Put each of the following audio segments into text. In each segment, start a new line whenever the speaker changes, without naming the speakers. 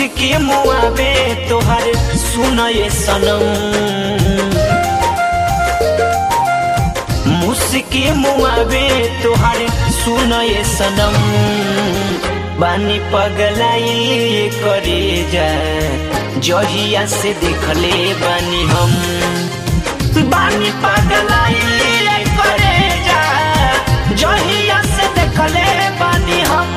मुस्की मुआबे तोहर सुनए सनम मुस्की मुआबे तोहर सुनए सनम बानी पगलाई करे जा जहिया से देखले बानी हम बानी पगलाई करे जा जहिया से देखले बानी हम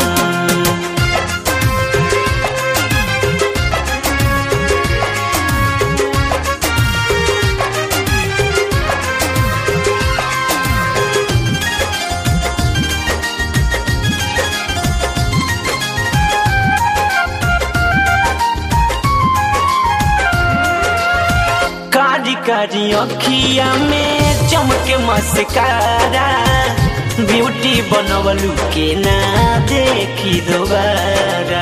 कारी कारी अखिया में चमके मस्कारा ब्यूटी बनवलू के ना देखी दोबारा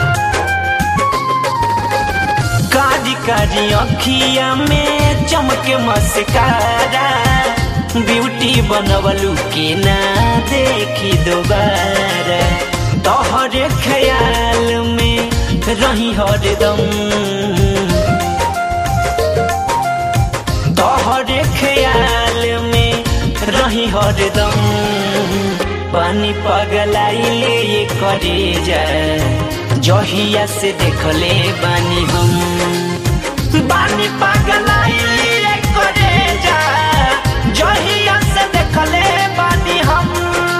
कारी कारी अखिया में चमके मस्कारा ब्यूटी बनवलू के ना देखी दोबारा तोहरे ख्याल में रही हरदम तोहरे ख्याल में रही हरदम पानी पगलाइले ये करे जा जहिया से देखले बानी हम बानी पगलाइले ये करे जा जहिया से देखले बानी हम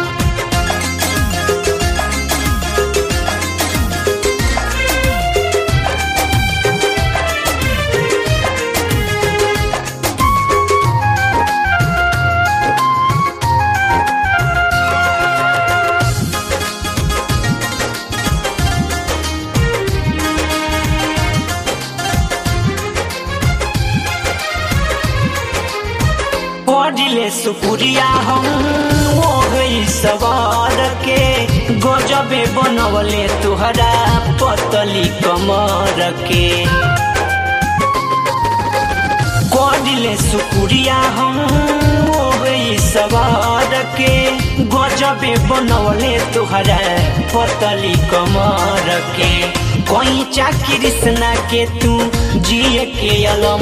पढ़िले सुपुरिया हम हो गई सवार के गजबे बनवले तुहरा पतली कमर के पढ़िले सुपुरिया हम हो गई सवार के गजबे बनवले तुहरा पतली कमर के कोई कृष्णा के तू जिए के अलम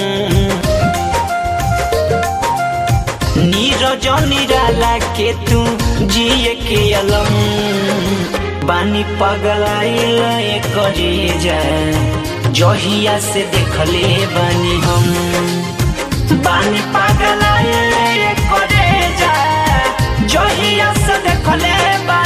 नीरज निराला के तू जिए के अलम बानी पगलाइल करे जा जहिया से देखले बानी हम बानी पगलाइल करे जा जहिया से देखले बा